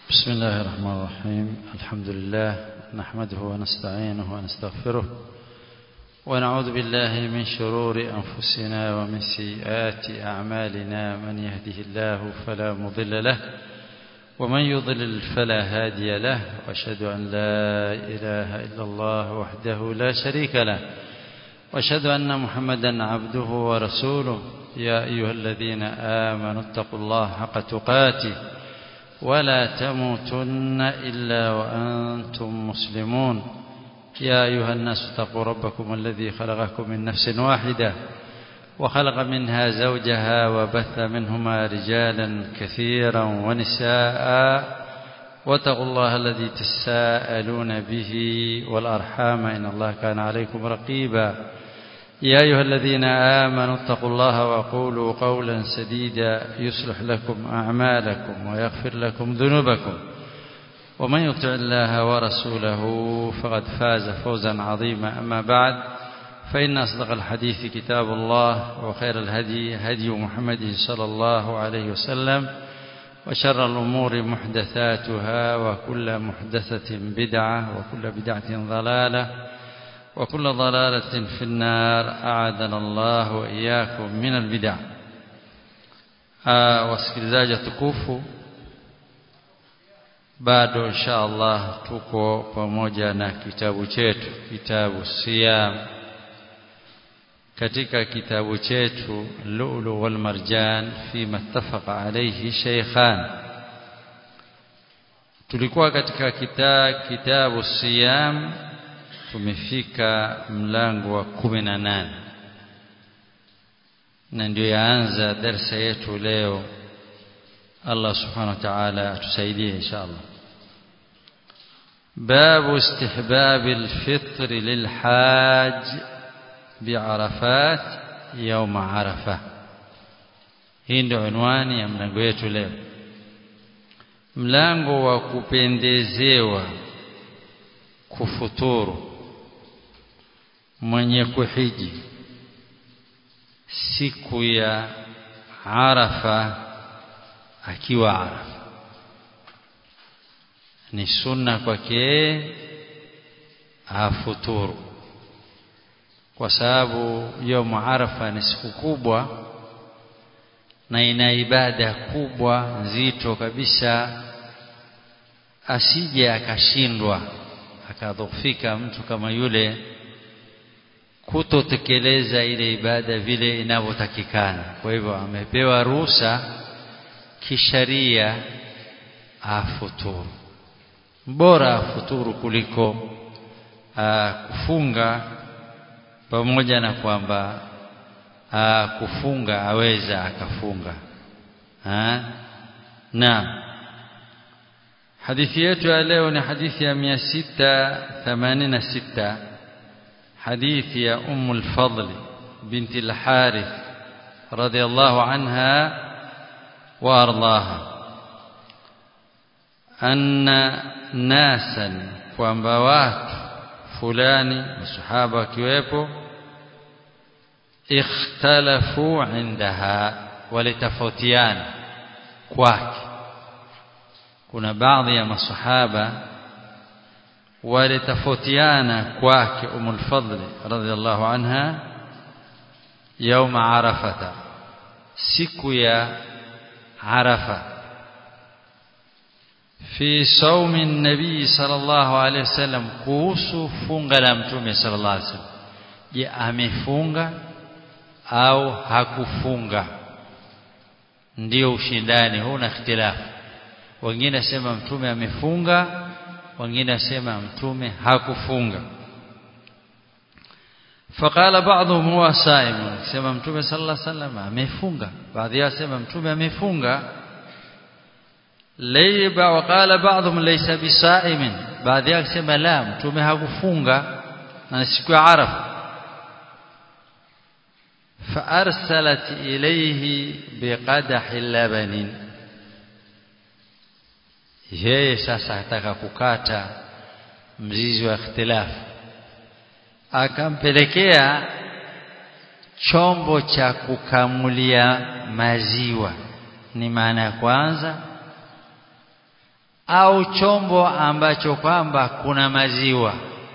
بسم الله الرحمن الرحيم الحمد لله نحمده ونستعينه ونستغفره ونعوذ بالله من شرور أنفسنا ومن سيئات أعمالنا من يهده الله فلا مضل له ومن يضلل فلا هادي له وأشهد أن لا إله إلا الله وحده لا شريك له وأشهد أن محمدا عبده ورسوله يا أيها الذين آمنوا اتقوا الله حق تقاته ولا تموتن إلا وأنتم مسلمون يا أيها الناس اتقوا ربكم الذي خلقكم من نفس واحدة وخلق منها زوجها وبث منهما رجالا كثيرا ونساء واتقوا الله الذي تساءلون به والأرحام إن الله كان عليكم رقيبا يا أيها الذين آمنوا اتقوا الله وقولوا قولا سديدا يصلح لكم أعمالكم ويغفر لكم ذنوبكم ومن يطع الله ورسوله فقد فاز فوزا عظيما أما بعد فإن أصدق الحديث كتاب الله وخير الهدي هدي محمد صلى الله عليه وسلم وشر الأمور محدثاتها وكل محدثة بدعة وكل بدعة ضلالة وكل ضلالة في النار أعاذنا الله وإياكم من البدع wasikilizaji tukufu bado insha Allah tuko pamoja na kitabu chetu kitabu siyam katika kitabu chetu lulu wal marjan fima ittafaqa alayhi shaykhan tulikuwa katika kita, kitabu siyam tumefika mlango wa kumi na nane na ndio yaanza darsa yetu leo Allah subhanahu wa ta'ala atusaidie inshallah باب استحباب الفطر للحاج بعرفات يوم عرفة hii ndio unwani ya mlango wetu leo mlango wa kupendezewa kufuturu mwenye kuhiji siku ya Arafa akiwa Arafa ni sunna kwake afuturu kwa sababu yom Arafa ni siku kubwa na ina ibada kubwa nzito kabisa asije akashindwa akadhofika mtu kama yule kutotekeleza ile ibada vile inavyotakikana kwa hivyo amepewa ruhusa kisharia afuturu bora afuturu kuliko aa, kufunga pamoja na kwamba kufunga aweza akafunga ha? na hadithi yetu ya leo ni hadithi ya 686 حديث يا أم الفضل بنت الحارث رضي الله عنها وأرضاها أن ناسا وأنبوات فلان الصحابة كيويبو اختلفوا عندها ولتفوتيان كواك كنا بعض يا masahaba walitofautiana kwake Umul Fadl radhiallahu anha يوم عرفة siku ya Arafa في صوم النبي صلى الله عليه وسلم kuhusu funga la mtume صلى الله عليه وسلم je amefunga au hakufunga ndio ushindani huna ikhtilafu wengine sema mtume amefunga wengine asema mtume hakufunga faqala ba'dhum huwa saim sema mtume sallallahu alaihi wasallam amefunga baadhi yao sema mtume amefunga layba waqala ba'dhum laysa bisaimin baadhi yao sema la mtume hakufunga na siku ya arafa فارسلت اليه بقدح لبن yeye sasa ataka kukata mzizi wa ikhtilafu akampelekea chombo cha kukamulia maziwa ni maana ya kwanza au chombo ambacho kwamba kuna maziwa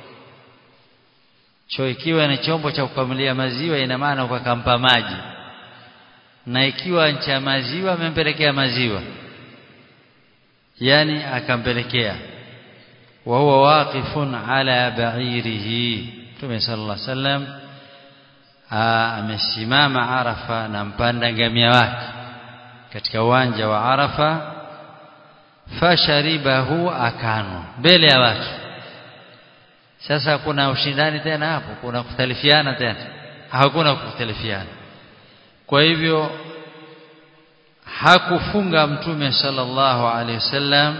cho ikiwa ni chombo cha kukamulia maziwa ina maana kwa kampa maji na ikiwa cha maziwa amempelekea maziwa yani akampelekea wa huwa waqifun ala ba'irihi Mtume sallallahu alaihi wasallam amesimama Arafa na mpanda ngamia wake katika uwanja wa Arafa fasharibahu akanwa mbele ya watu sasa kuna ushindani tena hapo kuna kutalifiana tena hakuna kutalifiana kwa hivyo hakufunga mtume sallallahu alaihi wasallam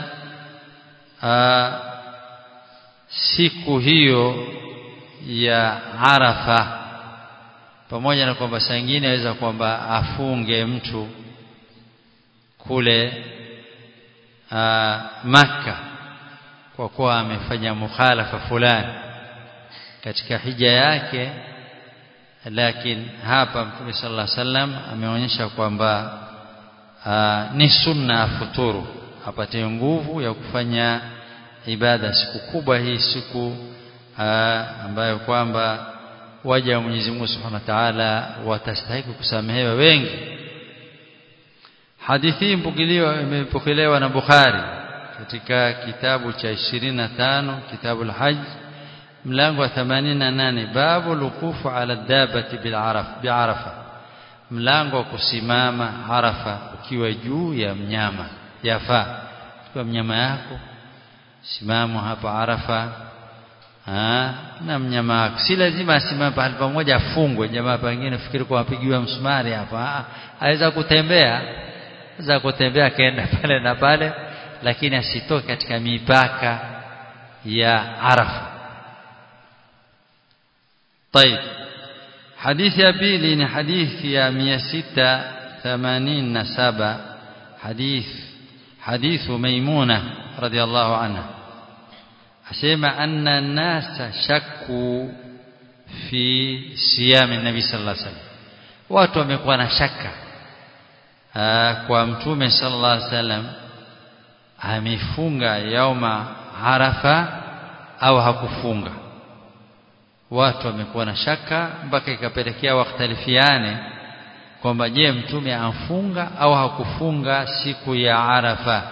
siku hiyo ya Arafa pamoja na kwamba saa nyingine aweza kwamba afunge mtu kule aa, Makka kwa kuwa amefanya mukhalafa fulani katika hija yake lakini hapa Mtume sallallahu alaihi wasallam ameonyesha kwamba ni sunna afuturu apate nguvu ya kufanya ibada siku kubwa hii siku aa, ambayo kwamba waja wa Mwenyezi Mungu Subhanahu wa Ta'ala watastahili kusamehewa wengi hadithi hii mpokelewa imepokelewa na Bukhari katika kitabu cha 25 kitabu al-Hajj mlango wa 88 babu lukufu ala dabati bil araf bi arafa mlango wa kusimama arafa ukiwa juu ya mnyama yafaa kwa mnyama yako simama hapa arafa ha, na mnyama wako si lazima asimame pahali pamoja afungwe jamaa pengine fikiri kwa apigiwa msumari hapa aweza kutembea aweza kutembea kaenda pale na pale lakini asitoke katika mipaka ya arafa طيب حديث يا بيلي حديث يا 687 حديث حديث ميمونة رضي الله عنها أسمع أن الناس شكوا في صيام النبي صلى الله عليه وسلم watu wamekuwa na shaka kwa mtume sallallahu alaihi wasallam amefunga yauma arafa au hakufunga watu wamekuwa na shaka mpaka ikapelekea wakhtalifiane kwamba je mtume amfunga au hakufunga siku ya arafa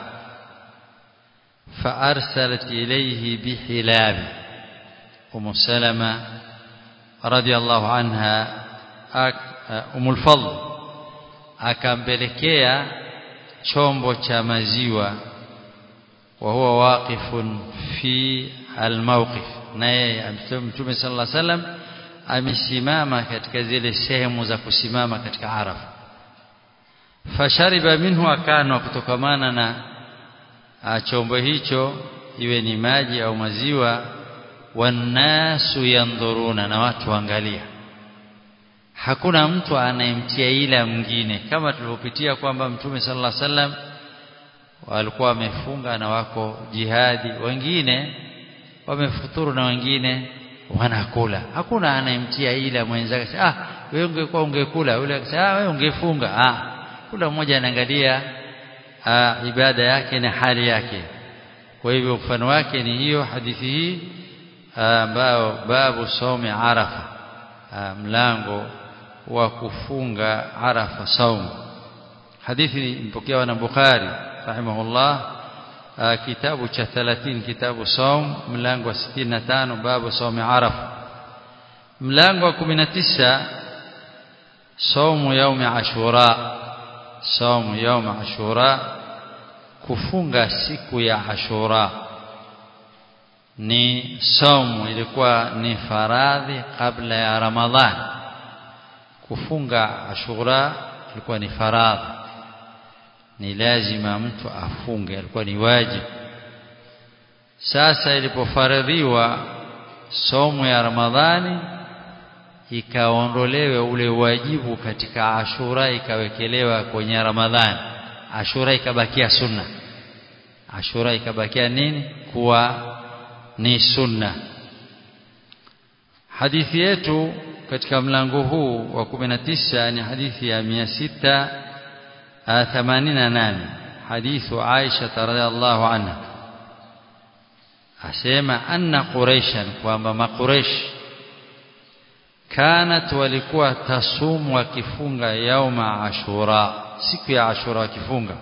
فارسلت اليه بحلاب ام سلمة رضي الله عنها ام الفضل akampelekea chombo cha maziwa wa huwa waqifun fi almawqif naye mtume sallallahu alaihi wasallam amesimama katika zile sehemu za kusimama katika arafa fashariba minhu akanwa kutokamana na chombo hicho iwe ni maji au maziwa wanasu yandhuruna na watu waangalia hakuna mtu anayemtia ila mwingine kama tulivyopitia kwamba mtume sallallahu alaihi wasallam walikuwa wamefunga na wako jihadi wengine wamefuturu na wengine wanakula hakuna anayemtia ila mwenzake ah wewe ungekuwa ungekula yule akasema ah wewe ungefunga ah kila mmoja anaangalia ibada yake na hali yake kwa hivyo mfano wake ni hiyo hadithi hii ambao babu somi arafa mlango wa kufunga arafa saum hadithi mpokewa na Bukhari rahimahullah kitabu cha 30 kitabu saum mlango wa 65 babu somi arafa mlango wa 19 saumu yaumi ashura saumu yaumi ashura kufunga siku ya ashura ni saumu ilikuwa ni faradhi kabla ya ramadhan kufunga ashura ilikuwa ni faradhi ni lazima mtu afunge ilikuwa ni wajibu sasa ilipofaradhiwa somo ya ramadhani ikaondolewe ule wajibu katika ashura ikawekelewa kwenye ramadhani ashura ikabakia sunna ashura ikabakia nini kuwa ni sunna hadithi yetu katika mlango huu wa 19 ni hadithi ya 688 hadithu Aisha radhiallahu anha asema anna quraishan kwamba maqureish kanat walikuwa tasumu wakifunga yauma ashura siku ya ashura wakifunga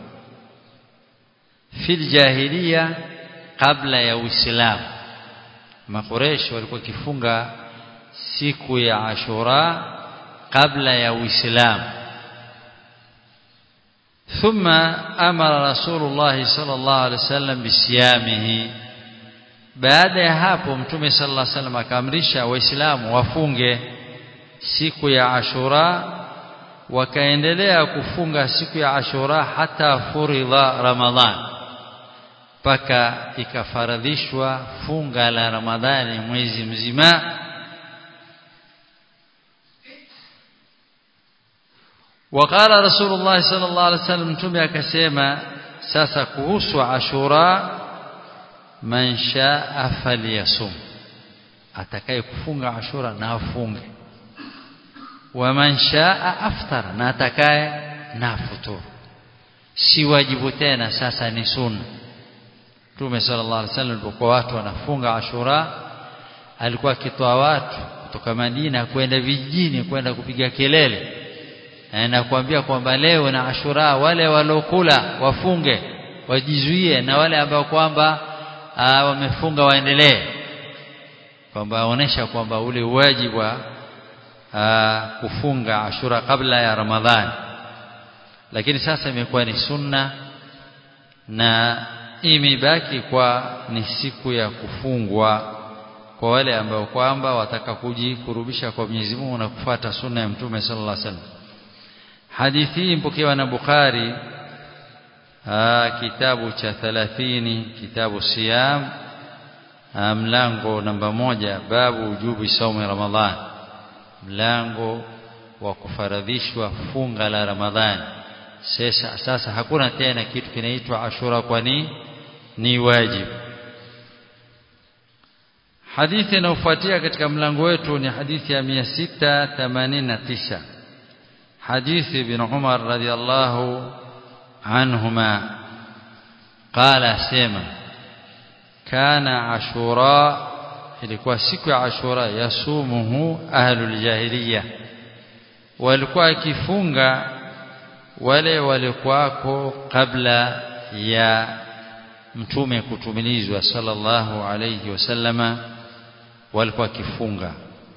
fil jahiliya kabla ya uislamu maqureish walikuwa kifunga siku ya ashura kabla ya uislamu ثم أمر رسول الله صلى الله عليه وسلم بصيامه baada ya hapo mtume sallallahu alaihi wasallam akaamrisha waislamu wafunge siku ya ashura wakaendelea kufunga siku ya ashura hata furidha ramadhan mpaka ikafaradhishwa funga la ramadhani mwezi mzima وقال رسول الله صلى الله عليه وسلم mtume akasema sasa kuhusu ashura man shaa falyasum atakaye kufunga ashura na afunge wa man shaa aftara na atakaye na afuturu si wajibu tena sasa ni sunna Mtume sallallahu alaihi wasallam alipokuwa watu wanafunga ashura alikuwa akitoa watu kutoka Madina kwenda vijijini kwenda kupiga kelele na kuambia kwamba leo na ashura wale walokula wafunge wajizuie na wale ambao kwamba wamefunga waendelee kwamba aonesha kwamba ule wajibu wa kufunga ashura kabla ya ramadhani lakini sasa imekuwa ni sunna na imebaki kwa ni siku ya kufungwa kwa wale ambao kwamba wataka kujikurubisha kwa Mwenyezi Mungu na kufuata sunna ya Mtume sallallahu alaihi wasallam hadithi hii mpokewa na Bukhari aa, kitabu cha 30 kitabu siyam aa, mlango namba moja babu ujubi saumu ramadhan mlango wa kufaradhishwa funga la ramadhani sasa, sasa hakuna tena kitu kinaitwa ashura kwani ni wajibu hadithi inayofuatia katika mlango wetu ni hadithi ya 689 hadithi ibn Umar radhiallahu anhuma qala sema kana ashura ilikuwa siku ya ashura yasumuhu ahlul jahiliya walikuwa akifunga wale walikuwako kabla ya mtume kutumilizwa sallallahu alayhi wasallama walikuwa kifunga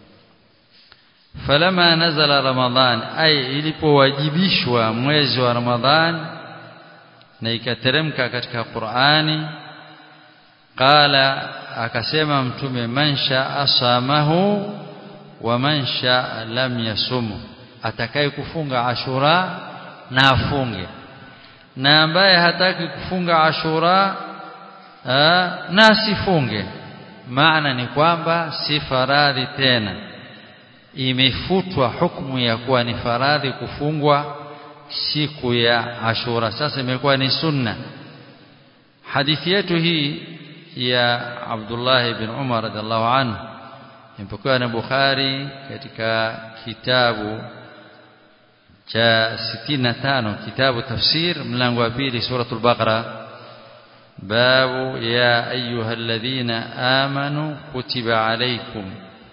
falama nazala ramadhan ay ilipowajibishwa mwezi wa ramadhan na ikateremka katika Qur'ani qala akasema mtume man shaa asamahu wa man shaa lam yasumu atakaye kufunga ashura na afunge na ambaye hataki kufunga ashura aa, na asifunge maana ni kwamba si faradhi tena imefutwa hukumu ya kuwa ni faradhi kufungwa siku ya ashura sasa imekuwa ni sunna hadithi yetu hii ya Abdullah ibn Umar radhiallahu anhu imepokewa na Bukhari katika kitabu cha 65 kitabu tafsir mlango wa pili suratul baqara babu ya ayyuhalladhina amanu kutiba alaykum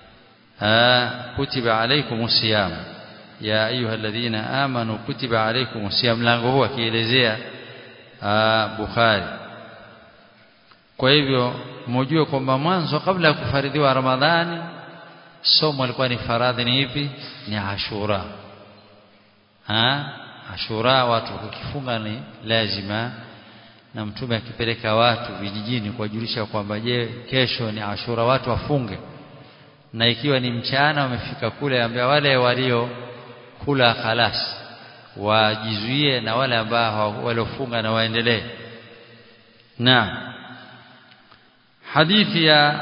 kutiba alaykumus siyam ya ayyuhalladhina amanu kutiba alaykumus siyam mlango huu akielezea Bukhari kwa hivyo mjue kwamba mwanzo kabla ya kufaridhiwa Ramadhani somo alikuwa ni faradhi ni ipi ni Ashura ha Ashura watu kukifunga ni lazima na mtume akipeleka watu vijijini kuwajulisha kwamba je kesho ni Ashura watu wafunge na ikiwa ni mchana wamefika kule ambia wale walio kula khalas wajizuie na wale ambao waliofunga na waendelee na hadithi ya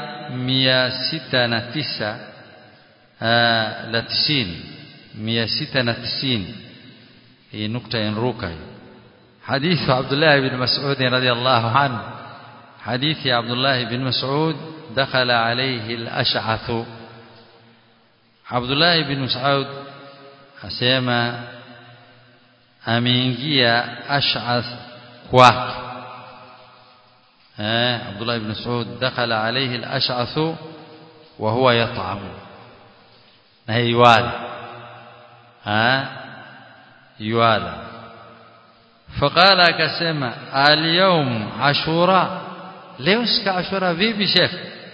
609 la 90 690 hii nukta inruka حديث عبد الله بن مسعود رضي الله عنه حديث عبد الله بن مسعود دخل عليه الأشعث عبد الله بن مسعود asema ameingia Ash'ath kwake eh Abdullah ibn Mas'ud dakhala alayhi al-ash'ath wa huwa yat'am na yuwala eh yuwala فقال akasema al-yawm ashura leo sika ashura vipi sheikh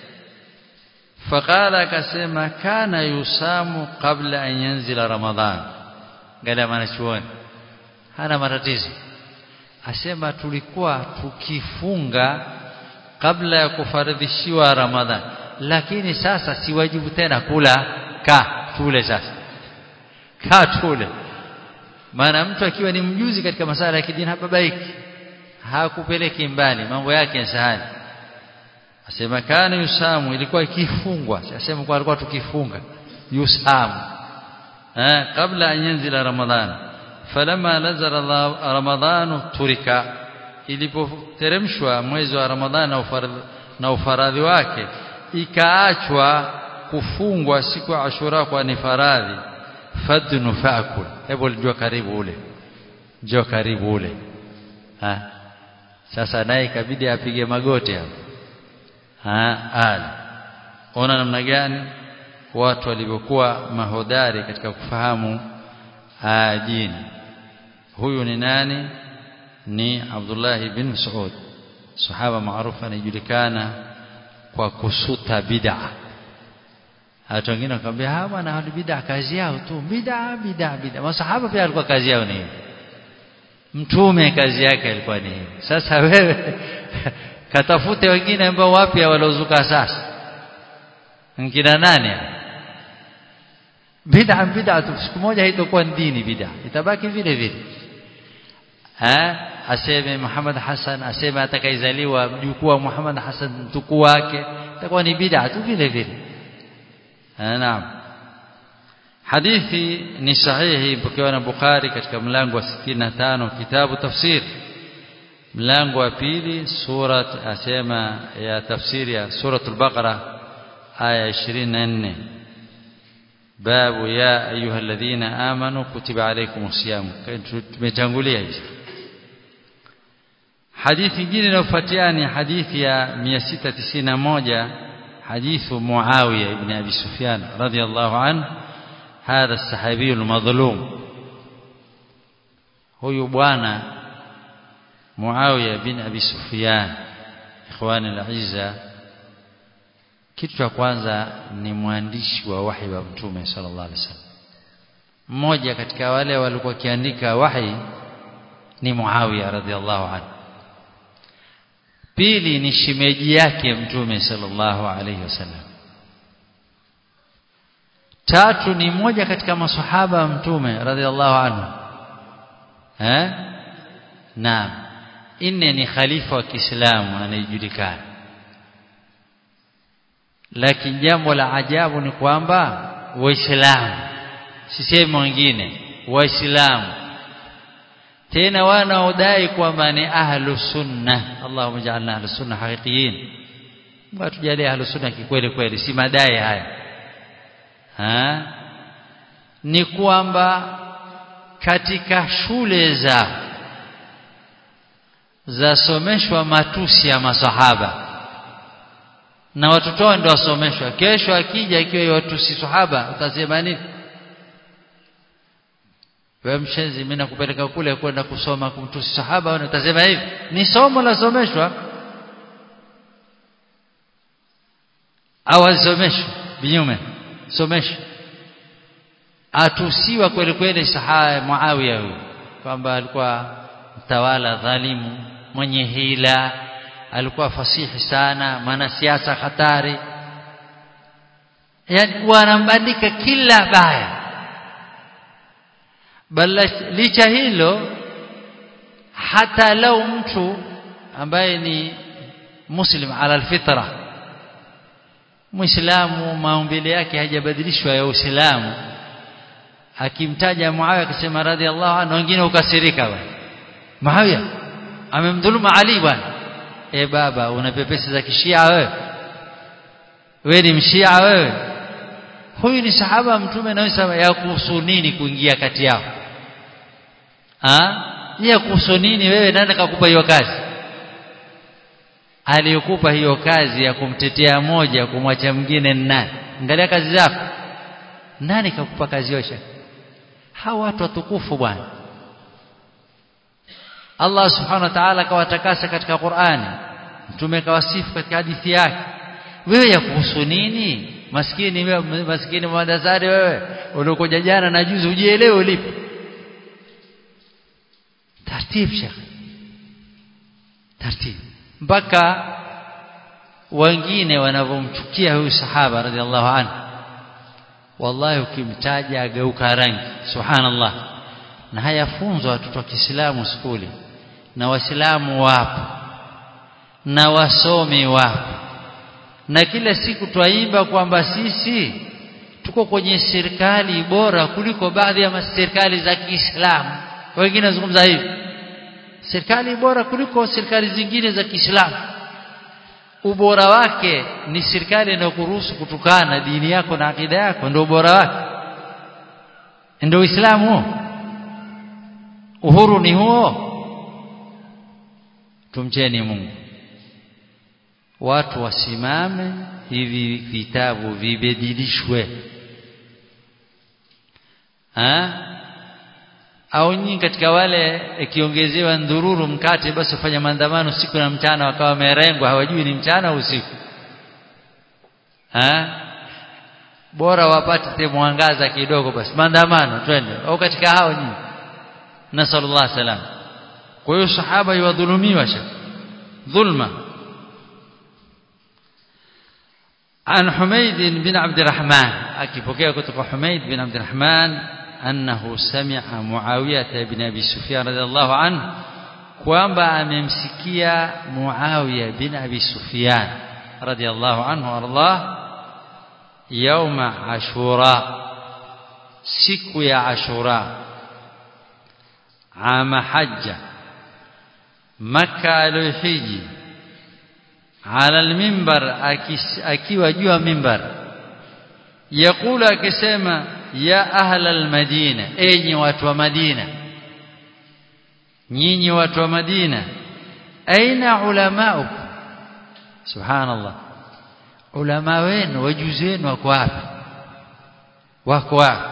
فقال akasema kana yusamu qabla an yanzila ramadhan ngala mwanachuoni hana matatizo asema tulikuwa tukifunga kabla ya kufaridhishiwa ramadhan lakini sasa si wajibu tena kula ka tule sasa ka tule maana mtu akiwa ni mjuzi katika masala ya kidini hababaiki hakupeleki mbali mambo yake ni sahali asema kana yusamu ilikuwa ikifungwa asema kwa alikuwa tukifunga yusamu eh kabla an yanzila ramadhan falamma nazala ramadhan turika ilipoteremshwa mwezi wa ramadhan na ufaradhi na ufaradhi wake ikaachwa kufungwa siku ya ashura kwa ni faradhi fadnu faakul hebu njoo karibu ule njoo karibu ule ha sasa naye ikabidi apige magoti hapo ha ali ona namna gani watu walivyokuwa mahodari katika kufahamu dini huyu ni nani ni Abdullah bin Mas'ud sahaba maarufu anajulikana kwa kusuta bid'a hata wengine wakamwambia hawa bwana bid'a kazi yao tu bid'a bid'a bid'a masahaba pia alikuwa kazi yao ni mtume kazi yake ilikuwa ni hiyo sasa wewe katafute wengine ambao wapya waliozuka sasa ngina nani bid'a bid'a tu siku moja haitakuwa dini bid'a itabaki vile vile eh aseme Muhammad Hassan aseme atakayezaliwa mjukuu wa Muhammad Hassan mtukuu wake itakuwa ni bid'a tu vile vile naam hadithi ni sahihi mpokewa na Bukhari katika mlango wa 65 kitabu tafsir mlango wa pili surat asema ya tafsiri ya suratul baqara aya 24 babu ya ayuha alladhina amanu kutiba alaykumus siyam tumetangulia hizi hadithi nyingine inayofuatia ni hadithi ya 691 hadithu Muawiya ibn Abi Sufyan radiyallahu anhu هذا الصحابي المظلوم huyu bwana Muawiya bin Abi Sufyan ikhwani al-izza kitu cha kwanza ni mwandishi wa wahi wa mtume sallallahu alaihi wasallam mmoja katika wale walikuwa kiandika wahi ni Muawiya radhiallahu anhu pili ni shimeji yake mtume sallallahu alaihi wasallam tatu ni mmoja katika masahaba wa mtume radhiallahu anhu eh naam nne ni khalifa wa Kiislamu anayejulikana lakini jambo la ajabu ni kwamba waislamu sisemi wengine waislamu tena wanaodai kwamba ni ahlu sunna Allahumma ja'alna ahlu sunna haqiqiyin watu jalie ahlu sunna kikweli kweli si madai haya ha? ni kwamba katika shule za zasomeshwa matusi ya masahaba na watoto wao ndio wasomeshwa kesho akija ikiwa watusi sahaba utasema nini wewe mshenzi mimi nakupeleka kule kwenda kusoma kumtusi sahaba wewe utasema hivi ni somo la someshwa au asomeshwa binyume someshwa atusiwa kweli kweli sahaba Muawiya huyo kwamba alikuwa mtawala dhalimu mwenye hila alikuwa fasihi sana maana siasa hatari yani wanambandika kila baya bali licha hilo hata lau mtu ambaye ni muslim ala alfitra muislamu maumbile yake hajabadilishwa ya uislamu akimtaja Muawiya akisema radhiallahu anhu wengine ukasirika bwana Muawiya amemdhuluma Ali bwana e baba una pepesi za kishia wewe wewe ni mshia wewe huyu ni sahaba mtume na sema ya kuhusu nini kuingia kati yao ah ya kuhusu nini wewe nani kakupa hiyo kazi aliyokupa hiyo kazi ya kumtetea moja kumwacha mwingine ni nani angalia kazi zako nani kakupa kazi hiyo shekhe hawa watu watukufu bwana Allah subhanahu wa ta'ala kawatakasa katika Qur'ani mtume kawasifu katika hadithi yake wewe ya kuhusu nini maskini wewe maskini mwadazari wewe uliokuja jana na juzi ujielewe ulipo tartib shekhe tartib mpaka wengine wanavyomchukia huyu sahaba radhiallahu anhu wallahi ukimtaja ageuka rangi subhanallah na hayafunzwa watoto wa Kiislamu skuli na waislamu wapo na wasomi wapo na kila siku twaimba kwamba sisi tuko kwenye serikali bora kuliko baadhi ya serikali za Kiislamu wengine wazungumza hivi serikali bora kuliko serikali zingine za Kiislamu ubora wake ni serikali inayokuruhusu kutukana dini yako na akida yako ndio ubora wake ndio Uislamu uhuru ni huo tumcheni Mungu watu wasimame hivi vitabu vibadilishwe ha au nyinyi katika wale ikiongezewa ndururu mkate basi ufanya maandamano siku na mchana wakawa wamerengwa hawajui ni mchana au usiku ha bora wapate mwangaza kidogo basi maandamano twende au katika hao nyinyi nasallallahu salam kwa hiyo sahaba yuwadhulumiwa shaka dhulma عن حميد بن عبد الرحمن akipokea kutoka Humaid bin Abd الرحمن أنه سمع معاوية بن أبي سفيان رضي الله عنه kwamba amemsikia Muawiya bin Abi Sufyan radiyallahu anhu ardah yauma Ashura siku ya Ashura ama hajja Makka alihiji ala almimbar akiwa juu ya mimbar yakula akisema ya ahla almadina enyi watu wa Madina nyinyi watu wa Madina aina ulamaukum subhanallah ulama wenu wajuzi wenu wako wapi wako wapi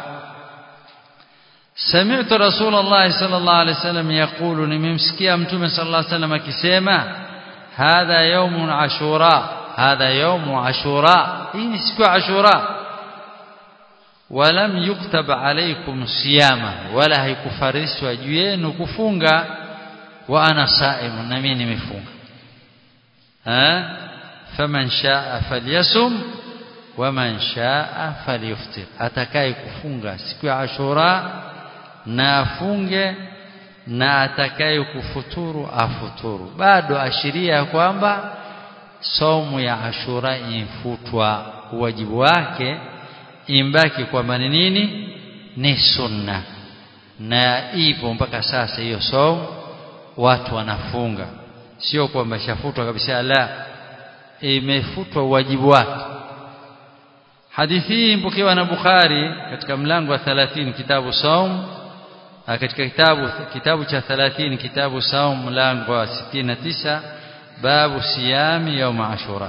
سمعت رسول الله صلى الله عليه وسلم يقول nimemsikia mtume صلى الله عليه وسلم akisema هذا يوم عاشوراء هذا يوم عاشوراء hii ni siku ya ashura ولم يكتب عليكم صياما ولا haikufarishwa juu yenu kufunga wa ana saim na mimi nimefunga ha faman shaa falyasum waman shaa falyuftir atakaye kufunga siku ya ashura na afunge na atakaye kufuturu afuturu bado ashiria kwamba somu ya ashura infutwa wajibu wake imbaki kwamba ni nini ni sunna na ipo mpaka sasa hiyo somu watu wanafunga sio kwamba shafutwa kabisa la imefutwa wajibu wake hadithi hii mpokewa na Bukhari katika mlango wa 30 kitabu saum katika kitabu kitabu cha 30 kitabu saum mlango wa 69 babu siyami yaum ashura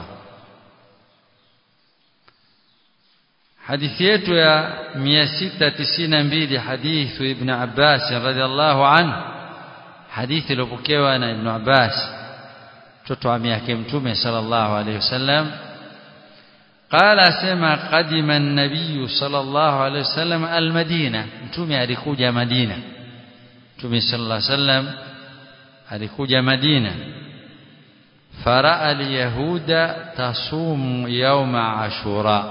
hadithi yetu ya 692 hadithu ibn Abbas radhiallahu anhu hadithi iliyopokewa na ibn Abbas mtoto wa yake mtume sallallahu alayhi wasallam قال اسمع قدم النبي صلى الله عليه وسلم المدينه mtume alikuja Madina mtume sallallahu alayhi wasallam alikuja Madina faraa alyahuda tasum yawma ashura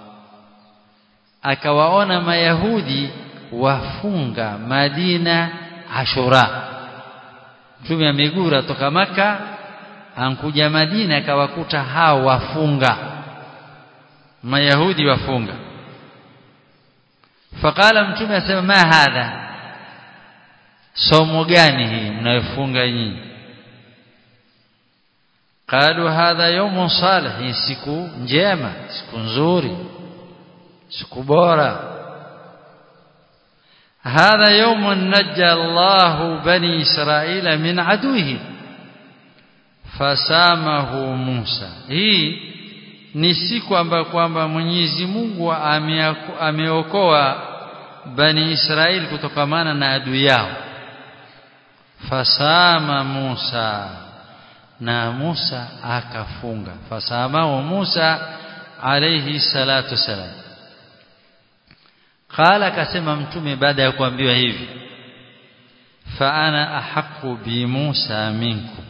akawaona mayahudi wafunga Madina Ashura mtume amegura toka maka ankuja Madina akawakuta hao wafunga mayahudi wafunga faqala mtume asema ma hadha somo gani hii mnayofunga nyinyi qalu hadha yawmun salih siku njema siku nzuri siku bora hadha yawmun najja Allahu bani Israila min aduhi fasamahu Musa hii ni siku ambayo kwamba Mwenyezi Mungu ameokoa bani Israeli kutokamana na adui yao fasama Musa na Musa akafunga fasamahu Musa alayhi salatu salam qala akasema mtume baada ya kuambiwa hivi fa ana ahqqu bi Musa minkum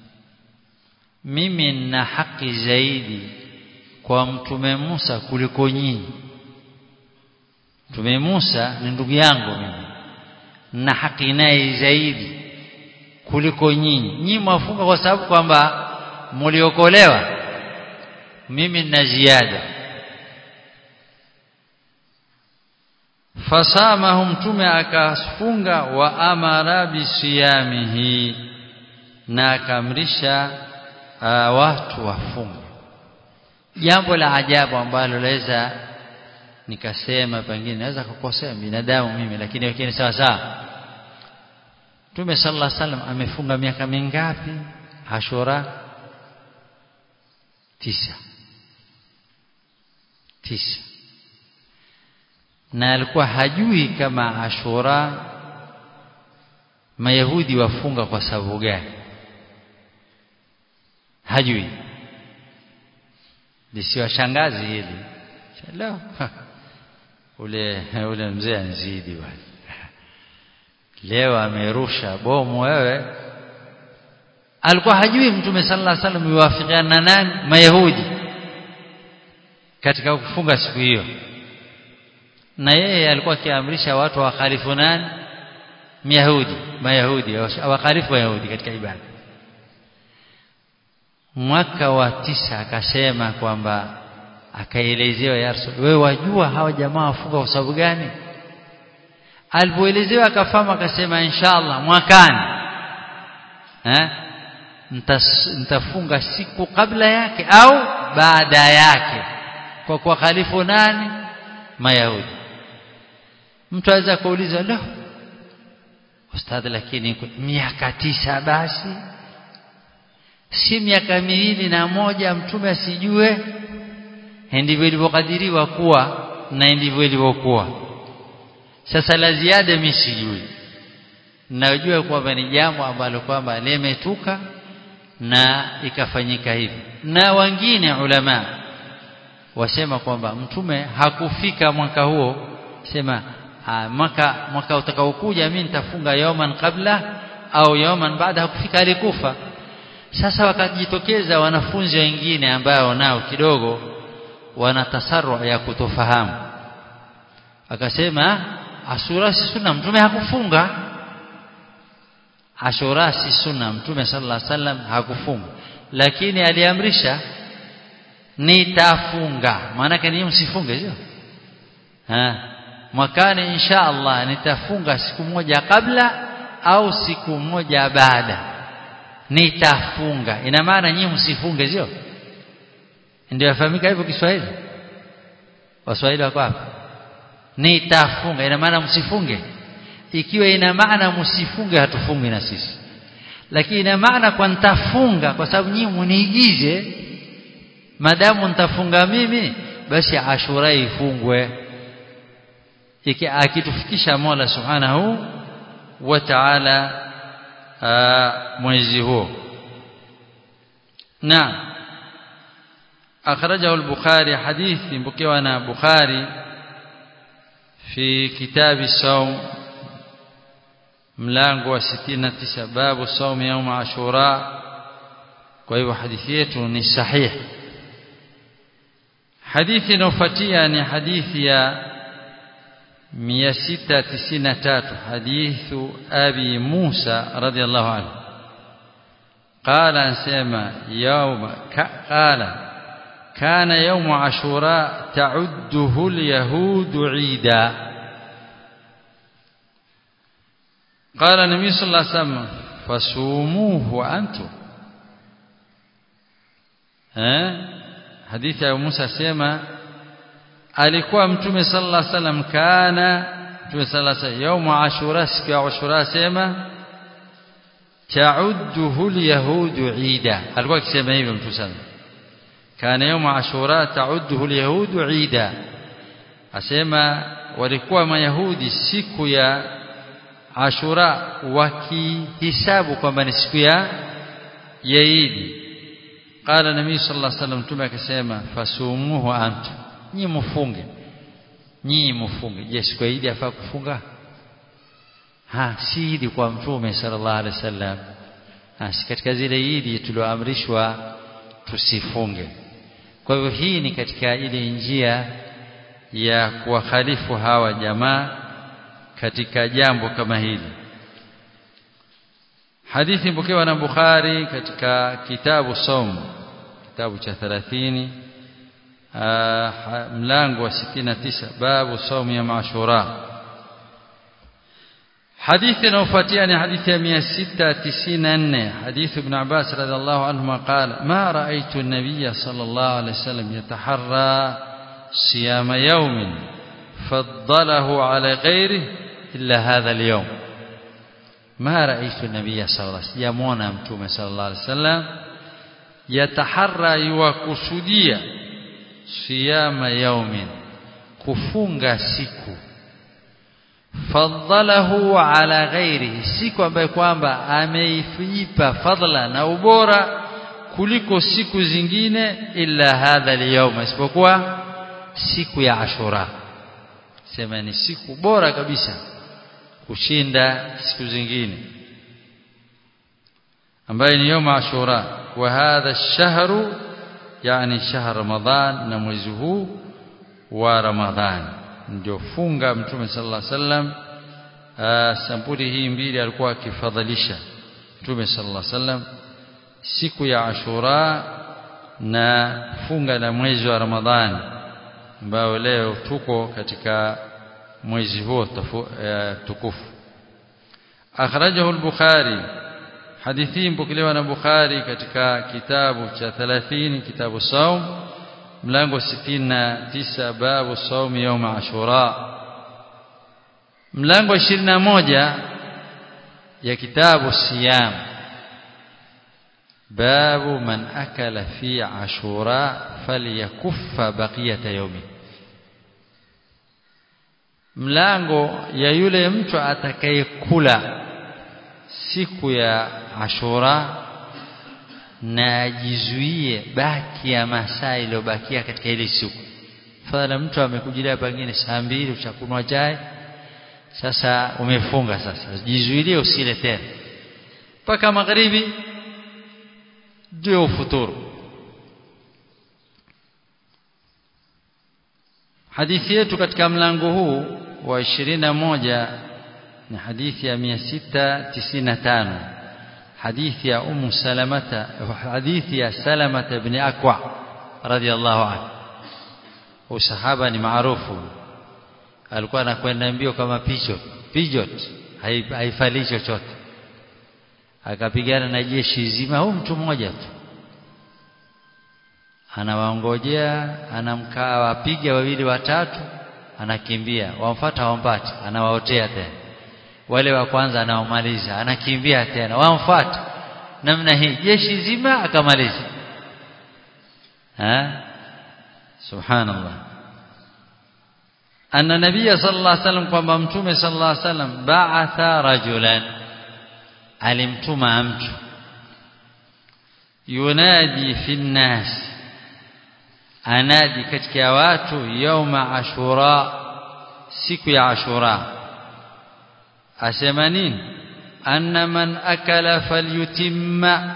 mimi nina haki zaidi kwa mtume Musa kuliko nyinyi mtume Musa ni ndugu yangu mimi na haki naye zaidi kuliko nyinyi nyinyi mwafunga kwa sababu kwamba mliokolewa mimi nina ziada fasamahu mtume akafunga wa amara bisiyamihi na akamrisha uh, watu wafunge jambo la ajabu ambalo laweza nikasema pengine naweza kukosea binadamu mimi lakini lakini sawa sawa Mtume sallallahu alaihi wasallam amefunga miaka mingapi Ashura tisa tisa na alikuwa hajui kama Ashura Mayahudi wafunga kwa sababu gani hajui lisiwashangazi hili leo ule ule mzee anzidi bwana leo amerusha bomu wewe alikuwa hajui mtume sallallahu alaihi wasallam yuwafikiana na nani mayahudi katika kufunga siku hiyo na yeye alikuwa akiamrisha watu wakhalifu nani myahudi mayahudi wakhalifu wayahudi katika ibada mwaka wa tisa akasema kwamba akaelezewa ya Rasul wewe wajua hawa jamaa wafunga kwa sababu gani alipoelezewa akafahamu akasema inshallah mwakani eh nitafunga siku kabla yake au baada yake kwa kwa khalifu nani mayahudi mtu aweza kuuliza la ustadh lakini miaka tisa basi si miaka miwili na moja mtume asijue ndivyo ilivyokadiriwa kuwa na ndivyo ilivyokuwa sasa la ziada mimi sijui najua kwamba ni jambo ambalo kwamba limetuka na ikafanyika hivi na wengine ulama wasema kwamba mtume hakufika mwaka huo sema aa, mwaka mwaka utakaokuja mimi nitafunga yawman kabla au yawman baada hakufika alikufa sasa wakajitokeza wanafunzi wengine ambao nao kidogo wana tasaru ya kutofahamu akasema asura si sunna mtume hakufunga ashura si sunna mtume sallallahu alaihi wasallam hakufunga lakini aliamrisha nitafunga maana yake ni msifunge sio ha mwakani insha Allah nitafunga siku moja kabla au siku moja baada nitafunga ina maana nyinyi msifunge sio ndio yafahamika hivyo Kiswahili Waswahili wako hapa nitafunga ina maana msifunge ikiwa ina maana msifunge hatufungi na sisi lakini ina maana kwa nitafunga kwa sababu nyinyi muniigize madamu nitafunga mimi basi ashura ifungwe iki akitufikisha Mola Subhanahu wa Ta'ala mwezi huo na akhrajahu al-Bukhari hadithi mpokewa na Bukhari fi kitabi saum mlango wa 69 babu saum يوم ashura kwa hivyo hadithi yetu ni sahihi hadithi inayofuatia ni hadithi ya 693 hadithu abi Musa radiyallahu anhu قال انسما يوم قال كان يوم عاشوراء تعده اليهود عيدا قال النبي صلى الله عليه وسلم فصوموه انتم ها حديث ابو موسى سيما alikuwa mtume sallallahu alaihi wasallam kana mtume sallallahu alaihi wasallam يوم عاشوراء siku ya ashura sema ta'udduhu alyahudu ida alikuwa akisema hivyo mtu sana kana يوم ashura ta'udduhu alyahudu ida asema walikuwa mayahudi siku ya ashura wakihisabu kwamba ni siku ya ya Idi qala nabii sallallahu alaihi wasallam tume akasema fasumuhu antu nyi mfunge nyi mfunge je siku ya Idi afaa kufunga ha si Idi kwa mtume sallallahu alaihi wasallam si katika zile Idi tulioamrishwa tusifunge kwa hivyo hii ni katika ile njia ya kuwakhalifu hawa jamaa katika jambo kama hili hadithi mpokewa na Bukhari katika kitabu Saum kitabu cha 30 mlango wa 69 babu saum ya Ashura hadithi inayofuatia ni hadithi ya 694 hadithi ibn Abbas radhiallahu anhuma qala ma ra'aytu an-nabiy sallallahu alayhi wasallam yataharra siyama yawmin faddalahu ala ghayrihi illa hadha al-yawm ما رأيت النبي صلى الله عليه وسلم يمونا متومه صلى الله عليه وسلم يتحرى يوكسوديا صيام يوم kufunga siku fadhalahu ala ghairihi siku ambayo kwamba ameipa fadla na ubora kuliko siku zingine illa hadha al isipokuwa siku ya ashura sema ni siku bora kabisa kushinda siku zingine ambayo ni yoma ashura wa hadha ash-shahru yani shahr ramadhan na mwezi huu wa ramadhan ndio funga mtume sallallahu alaihi wasallam sampuli hii mbili alikuwa akifadhilisha mtume sallallahu alaihi wasallam siku ya ashura na funga la mwezi wa ramadhani ambao leo tuko katika mwezi huo tukufu akhrajahu al-bukhari hadithi mpokelewa na bukhari katika kitabu cha 30 kitabu saum mlango 69 babu saum يوم ashura mlango 21 ya kitabu siyam babu man akala fi ashura falyakuffa baqiyata yawmi mlango ya yule mtu atakayekula siku ya Ashura na ajizuie baki ya masaa iliyobakia katika ile siku. Fadhala mtu amekujilia pengine saa mbili ushakunywa chai, sasa umefunga sasa, jizuilie usile tena mpaka magharibi ndio ufuturu. Hadithi yetu katika mlango huu wa 21 ni hadithi ya 695 hadithi ya Ummu Salamata hadithi ya Salamata ibn Akwa radhiallahu anhu usahaba ni maarufu alikuwa anakwenda mbio kama pigeon pigeon haifali chochote akapigana na jeshi zima huu mtu mmoja tu anawaongojea anamkaa wapiga wawili watatu anakimbia wamfuata wampati anawaotea tena wale wa kwanza anaomaliza anakimbia tena wamfuata namna hii jeshi zima akamaliza ha subhanallah anna nabiyya sallallahu alaihi wasallam kwamba mtume sallallahu alaihi wasallam ba'atha rajulan alimtuma mtu yunadi fi nnas anadi katika watu yauma ashura siku ya ashura asema nini anna man akala falyutimma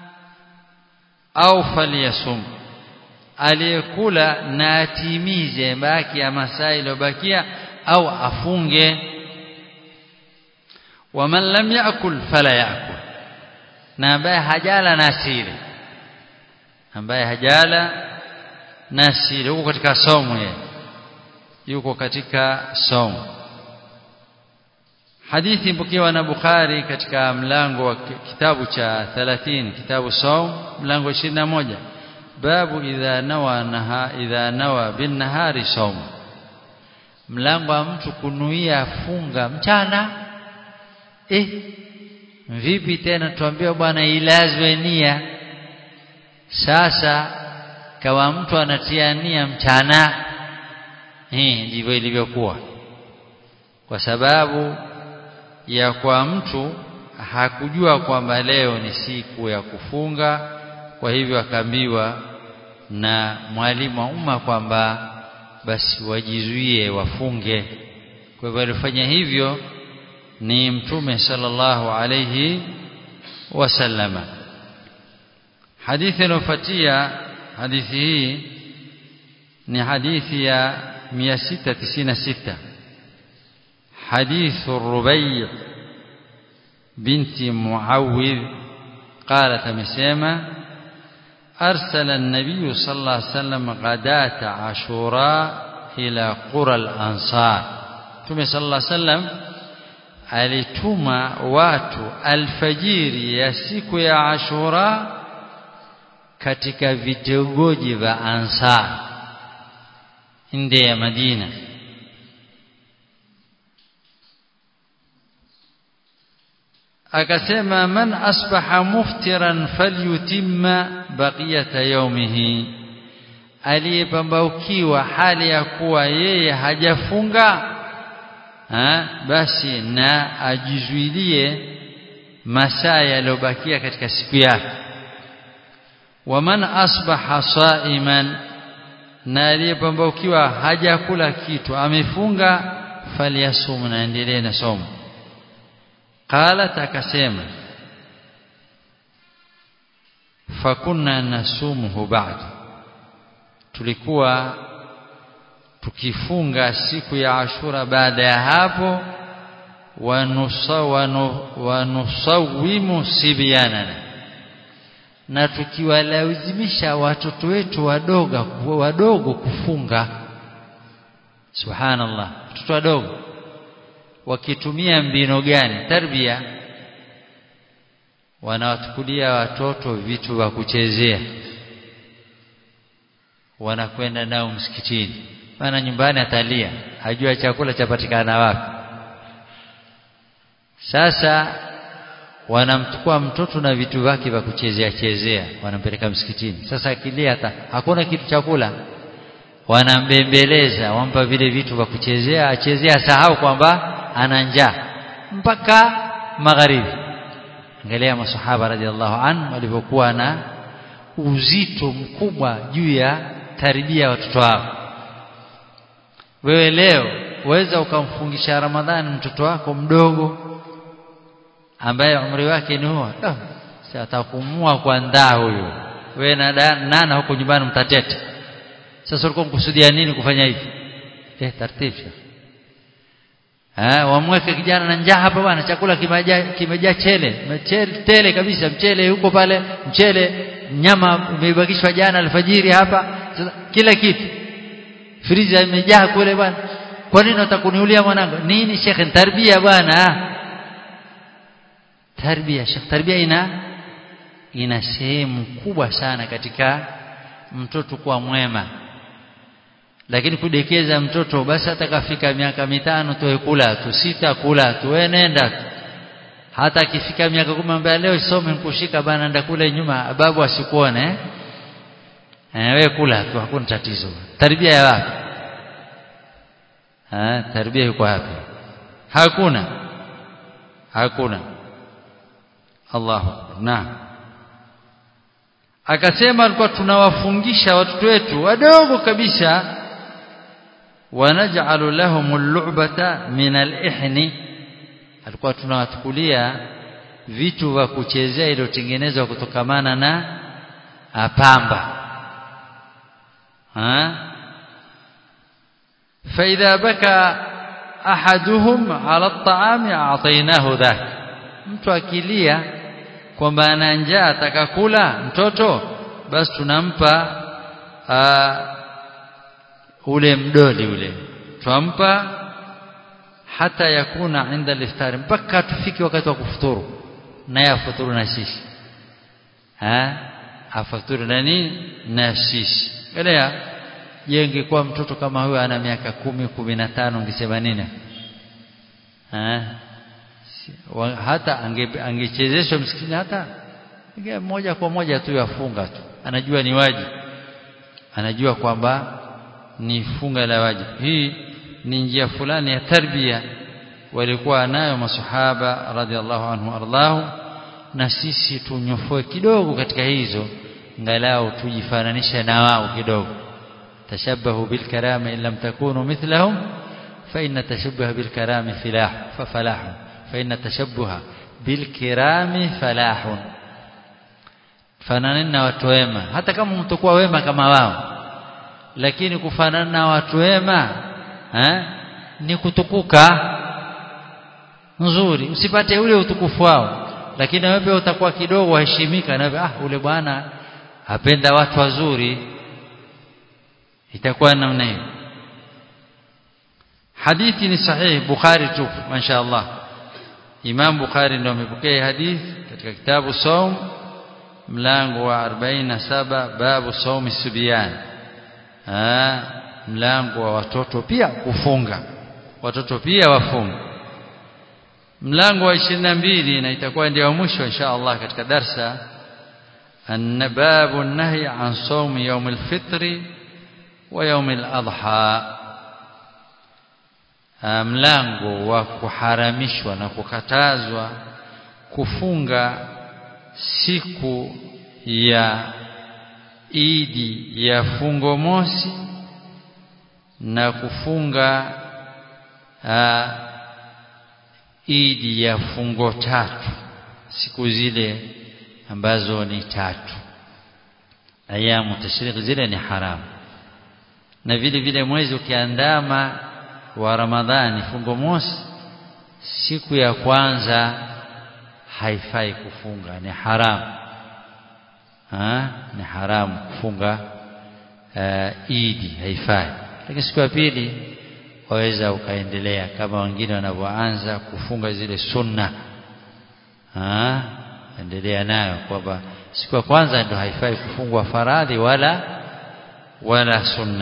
au falyasum aliyekula na atimize baki ya masaa iliyobakia au afunge waman lam yakul fala yakul na ambaye hajala na asili ambaye hajala na asili huko katika somo yeye yuko katika somo hadithi mpokewa na Bukhari katika mlango wa kitabu cha 30 kitabu saum mlango 21 babu idha nawa naha idha nawa bin nahari saum mlango wa mtu kunuia funga mchana eh vipi tena tuambiwa bwana ilazwe nia sasa kawa mtu anatia nia mchana hii ndivyo ilivyokuwa kwa sababu ya kwa mtu hakujua kwamba leo ni siku ya kufunga kwa hivyo akaambiwa na mwalimu wa umma kwamba basi wajizuie wafunge kwa hivyo alifanya hivyo ni mtume sallallahu alayhi wasallama hadithi inofuatia hadithi hii ni hadithi ya 696 حديث الربيع بنت معوذ قالت مسيمة أرسل النبي صلى الله عليه وسلم غداة عاشوراء إلى قرى الأنصار ثم صلى الله عليه وسلم alituma watu alfajiri ya siku ya Ashura katika vitongoji vya Ansar nje ya Madina akasema man asbaha muftiran falyutimma baqiyata yawmihi aliyepambaukiwa hali ya kuwa yeye hajafunga ha, basi na ajizuilie masaa yaliyobakia katika siku yake waman asbaha saiman na aliyepambaukiwa hajakula kitu amefunga falyasum na endelee na somo qalat akasema fakunna nasumuhu ba'd tulikuwa tukifunga siku ya Ashura baada ya hapo wanusawimu sibyanana na tukiwalazimisha watoto wetu wadogo wadogo kufunga subhanallah watoto wadogo wakitumia mbino gani tarbia wanawatukulia watoto vitu vya kuchezea wanakwenda nao msikitini maana nyumbani atalia hajua chakula chapatikana wapi sasa wanamchukua mtoto na vitu vyake vya kuchezea chezea wanampeleka msikitini sasa akilia hata hakuna kitu chakula wanambembeleza wampa vile vitu vya kuchezea achezea sahau kwamba ana njaa mpaka magharibi angalia masahaba radhiallahu anhu walivyokuwa na uzito mkubwa juu ya tarbia ya watoto wao wewe leo waweza ukamfungisha ramadhani mtoto wako mdogo ambaye umri wake ni huo si atakumua kwa ndaa huyo wewe na nana huko nyumbani mtateta sasa ulikuwa mkusudia nini kufanya hivi eh taratibu eh wamweke kijana na njaa hapa bwana chakula kimejaa kimejaa chele mchele tele kabisa mchele huko pale mchele nyama imebakishwa jana alfajiri hapa sasa kila kitu friza imejaa kule bwana kwa nini utakuniulia mwanangu nini shekhe tarbia bwana tarbia shekhe tarbia ina ina sehemu kubwa sana katika mtoto kuwa mwema lakini kudekeza mtoto basi atakafika miaka mitano tuwe kula tu sita kula tu wewe nenda hata akifika miaka kumi ambaye leo some nikushika bana nenda kule nyuma babu asikuone eh eh wewe kula tu hakuna tatizo tarbia ya wapi ah tarbia yuko wapi hakuna hakuna Allahu naam akasema alikuwa tunawafungisha watoto wetu wadogo kabisa wanaj'alu lahum al-lu'bata min al-ihni alikuwa tunawatukulia vitu vya kuchezea iliyotengenezwa kutokamana na pamba ha فإذا بكى أحدهم على الطعام أعطيناه ذاك mtu akilia kwamba ana njaa atakakula mtoto basi tunampa ule mdoli ule twampa hata yakuna inda liftari mpaka tufike wakati wa kufuturu naye afuturu na sisi ha afuturu na nini na sisi elewa je ingekuwa mtoto kama huyo ana miaka kumi kumi na tano ungesema nini ha hata angechezeshwa ange msikitini hata moja kwa moja tu yafunga tu anajua ni wajibu anajua kwamba ni funga la wajibu hii ni njia fulani ya tarbia walikuwa nayo masahaba radhiallahu anhu ardhahu na sisi tunyofoe kidogo katika hizo ngalau tujifananishe na wao kidogo tashabahu bilkarama in lam takunu mithlahum fa inna tashabbuha bilkarami filah fa falahu fa inna tashabbuha bilkirami falahun fananeni na watu wema hata kama mtakuwa wema kama wao lakini kufanana na watu wema eh, ni kutukuka nzuri usipate ule utukufu wao lakini wewe utakuwa kidogo waheshimika na ah ule bwana apenda watu wazuri itakuwa namna hiyo hadithi ni sahihi bukhari tu mashaallah imam bukhari ndio amepokea hadithi katika kitabu saum mlango wa 47 babu saumi subyan ah mlango wa watoto pia kufunga watoto pia wafunga mlango wa 22 na itakuwa ndio mwisho insha Allah katika darsa النباب النهي عن صوم يوم الفطر ويوم الأضحى mlango wa kuharamishwa na kukatazwa kufunga siku ya idi ya fungo mosi na kufunga aa, idi ya fungo tatu siku zile ambazo ni tatu ayamu tashriq zile ni haramu na vile vile mwezi ukiandama wa Ramadhani fungo mosi siku ya kwanza haifai kufunga ni haramu ha? ni haramu kufunga uh, idi haifai lakini siku ya pili waweza ukaendelea kama wengine wanavyoanza kufunga zile sunna ha? endelea nayo kwamba siku ya kwanza ndio haifai kufungwa faradhi wala wala sunna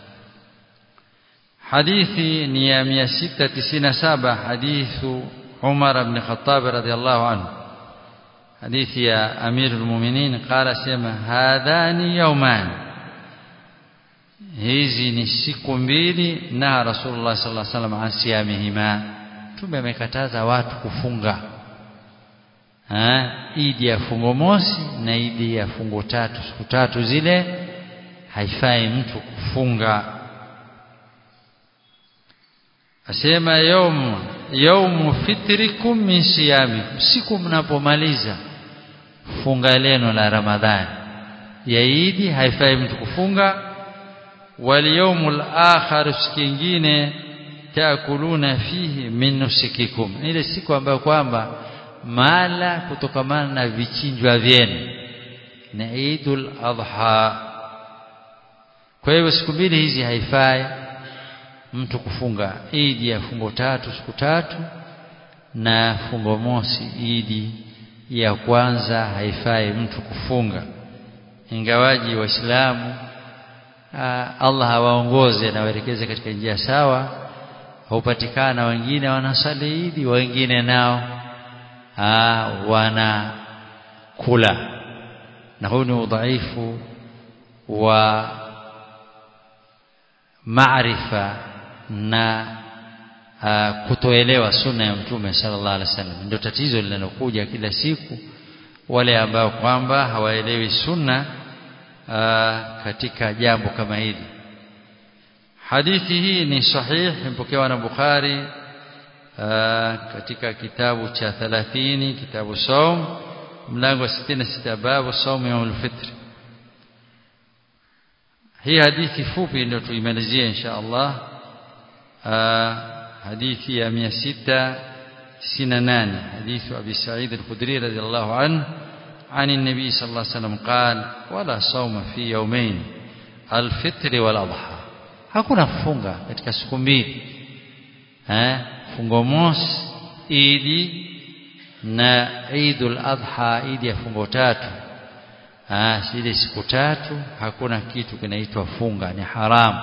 hadithi ni ya 697 hadithu Umar ibn Khattab radhiyallahu anhu hadithi ya Amir al-Mu'minin qala sema hadhani yawman hizi ni siku mbili na Rasulullah sallallahu alaihi wasallam asiyamihima tume amekataza watu kufunga ha idi ya fungo mosi na idi ya fungo tatu siku tatu zile haifai mtu kufunga asema yaumu yaumu fitrikum min siyamikum siku mnapomaliza funga leno la ramadhani ya idi haifai mtu kufunga wal yaumul akhar siku nyingine taakuluna fihi min nusikikum ile siku ambayo kwamba mala kutokamana na vichinjwa vyenu na Eidul Adha kwa hiyo siku mbili hizi haifai mtu kufunga idi ya fungo tatu siku tatu na fungo mosi idi ya kwanza haifai mtu kufunga ingawaji waislamu Allah hawaongoze na waelekeze katika njia sawa hupatikana wengine wanasali idi wengine nao wana kula na huu ni udhaifu wa maarifa na uh, kutoelewa sunna ya mtume sallallahu alaihi wasallam ndio tatizo linalokuja kila siku wale ambao kwamba hawaelewi sunna uh, katika jambo kama hili hadithi hii ni sahih imepokewa na Bukhari uh, katika kitabu cha 30 kitabu saum mlango wa 66 babu saum yaumul fitr hii hadithi fupi ndio tuimalizie insha Allah hadithi ya 698 حديث أبي سعيد الخدري رضي الله عنه عن النبي صلى الله عليه وسلم قال ولا صوم في يومين الفطر والأضحى hakuna kufunga katika siku mbili eh fungo mosi idi na Eidul Adha idi ya fungo tatu ah zile siku tatu hakuna kitu kinaitwa funga ni haramu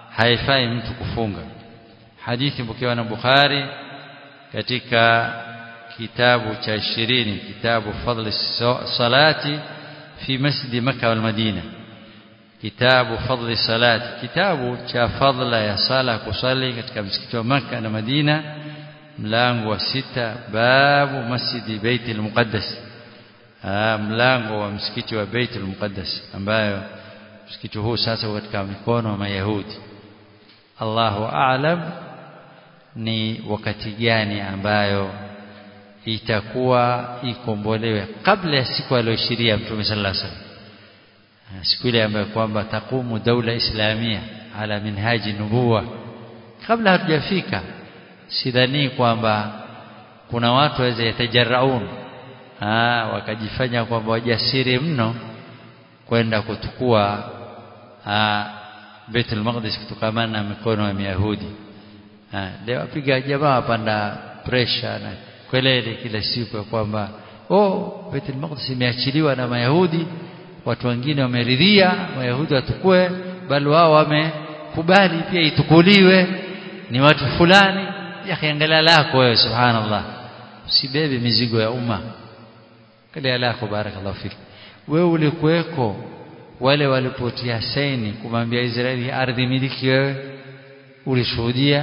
haifai mtu kufunga hadithi mpokewa na Bukhari katika kitabu cha 20 kitabu fadli salati fi masjid makkah wal madina kitabu fadli salati kitabu cha fadla ya sala kusali katika msikiti wa makkah na madina mlango wa sita babu masjidi baitul muqaddas mlango wa msikiti wa baitul muqaddas ambayo msikiti huu sasa katika mikono ya mayahudi Allahu a'lam ni wakati gani ambayo itakuwa ikombolewe kabla ya siku aliyoshiria Mtume sallallahu alaihi wasallam siku ile ambayo kwamba takumu daula islamia ala minhaji nubuwa kabla hatujafika sidhani kwamba kuna watu waweza yatajaraun wakajifanya kwamba wajasiri mno kwenda kutukua Baitul Maqdis kutokamana na mikono ya Mayahudi leo apiga jamaa wapanda pressure na kelele kila siku ya kwamba oh Baitul Maqdis imeachiliwa na Mayahudi watu wengine wameridhia Mayahudi watukue bali wao wamekubali pia itukuliwe ni watu fulani yakiangalia lako wewe subhanallah usibebe mizigo ya umma kalia lako barakallahu fik wewe ulikuweko wale walipotia saini kumwambia Israeli ardhi miliki wewe ulishuhudia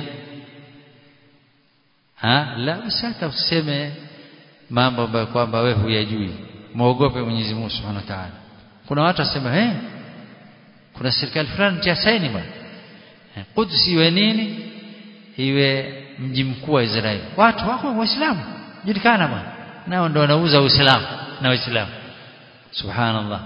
ha la usata useme mambo ambayo kwamba wewe huyajui muogope Mwenyezi Mungu Subhanahu wa Ta'ala kuna watu wasema eh kuna serikali fulani tia saini bwana Quds iwe nini iwe mji mkuu wa Israeli watu wako waislamu julikana bwana nao ndio wanauza uislamu na waislamu subhanallah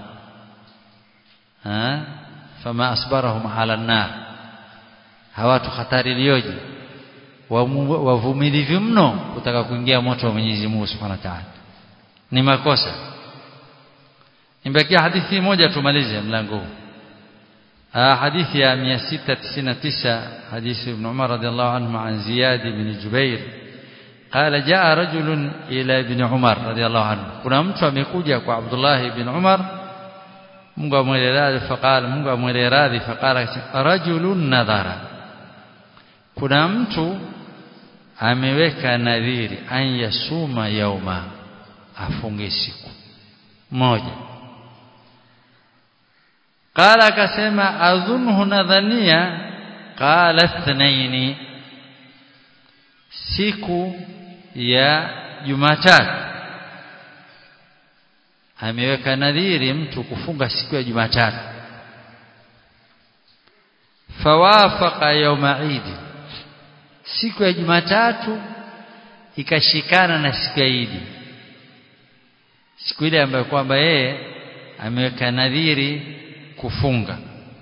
ha fama asbarahum ala an-nar hawatu hatari iliyoje wavumilivu mno kutaka kuingia moto wa Mwenyezi Mungu Subhanahu wa Ta'ala ni makosa nimebakia hadithi moja tumalize mlango huu حديث يا 699 حديث ابن عمر رضي الله عنه عن زياد بن جبير قال جاء رجل إلى ابن عمر رضي الله عنه kuna mtu amekuja kwa Abdullah ibn Umar Mungu amweleradhi faqala Mungu amweleradhi faqala rajulun nadhara kuna mtu ameweka nadhiri an yasuma yauma afunge siku moja qala akasema adhunhu nadhania qala ithnaini siku ya Jumatatu ameweka nadhiri mtu kufunga siku ya Jumatatu fawafaqa yawma Eid siku ya Jumatatu ikashikana na siku ya Eid siku ile ambayo kwamba yeye ameweka nadhiri kufunga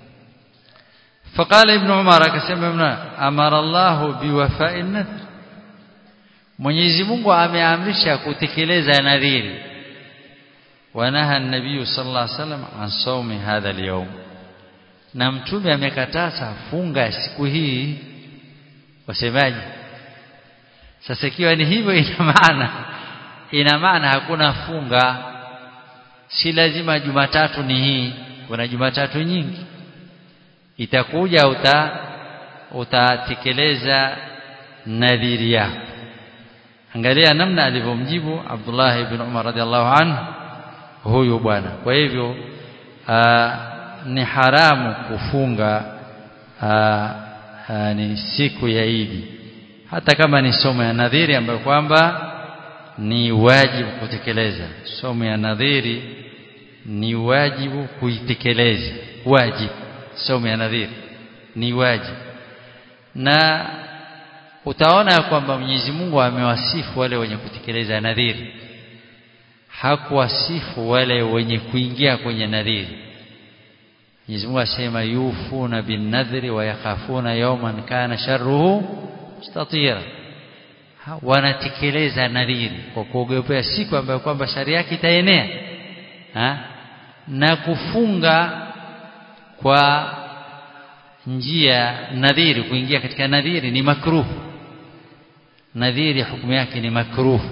فقال ابن عمر akasema ibn amara Allah biwafa'in nadhr Mwenyezi Mungu ameamrisha kutekeleza nadhiri wanaha an-nabiy sallallahu alaihi wasallam an sawmi hadha al-yawm na mtume amekataza funga siku hii wasemaje sasa ikiwa ni hivyo ina maana ina maana hakuna funga si lazima Jumatatu ni hii kuna Jumatatu nyingi itakuja uta utatekeleza nadhiri yako angalia namna alivyomjibu Abdullah ibn Umar radhiallahu anhu huyu bwana kwa hivyo aa, ni haramu kufunga aa, aa, ni siku ya Idi hata kama ni somo ya nadhiri ambayo kwamba ni wajibu kutekeleza somo ya nadhiri ni wajibu kuitekeleza wajibu somo ya nadhiri ni wajibu na utaona kwamba Mwenyezi Mungu amewasifu wale wenye kutekeleza nadhiri hakuwasifu wale wenye kuingia kwenye nadhiri Mwenyezi Mungu asema yufuna bin nadhri wa yakhafuna yawman kana sharruhu mustatira wanatekeleza nadhiri kwa kuogopea siku ambayo kwamba shari yake itaenea ha? na kufunga kwa njia nadhiri kuingia katika nadhiri ni makruh nadhiri hukumu yake ni makruh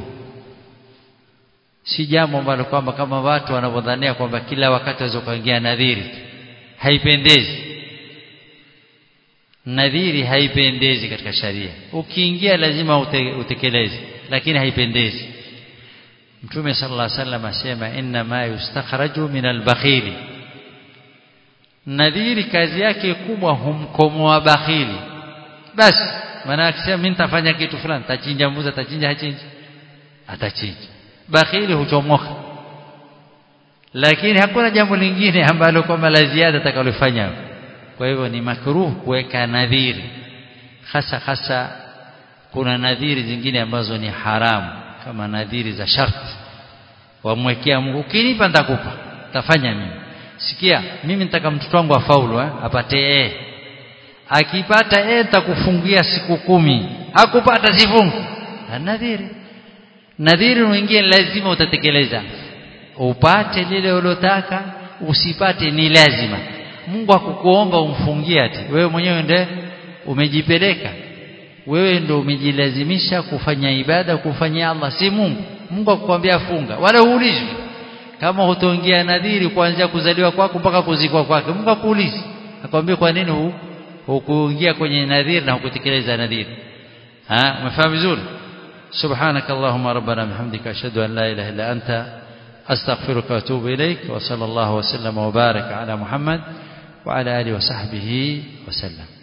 si jambo ambalo kwamba kama watu wanavyodhania kwamba kila wakati waweza kuingia nadhiri haipendezi nadhiri haipendezi katika sharia ukiingia lazima ute, utekeleze lakini haipendezi mtume sallallahu alaihi wasallam asema inna ma yustakhraju min albakhili nadhiri kazi yake kubwa humkomoa bakhili basi maana akisema mimi nitafanya kitu fulani tachinja mbuzi atachinja hachinji atachinja bakhili huchomoka lakini hakuna jambo lingine ambalo kwamba la ziada atakalofanya kwa hivyo ni makruh kuweka nadhiri hasa hasa kuna nadhiri zingine ambazo ni haramu kama nadhiri za sharti wamwekea Mungu ukinipa nitakupa tafanya mimi sikia mimi nitaka mtoto wangu afaulu eh? apate A akipata A nitakufungia siku kumi akupata sifungu nadhiri nadhiri mwingine lazima utatekeleza upate lile ulotaka usipate ni lazima Mungu akukuomba umfungie ati wewe mwenyewe ndiye umejipeleka wewe ndio umejilazimisha kufanya ibada kufanyia Allah si Mungu Mungu akukwambia funga wala uulizwi kama hutoingia nadhiri kuanzia kuzaliwa kwako mpaka kuzikwa kwake Mungu akuulizi akwambia kwa nini hukuingia kwenye nadhiri na hukutekeleza nadhiri ha umefahamu vizuri سبحانك اللهم ربنا بحمدك أشهد أن لا إله إلا أنت أستغفرك وأتوب إليك وصلى الله وسلم وبارك على محمد وعلى آله وصحبه وسلم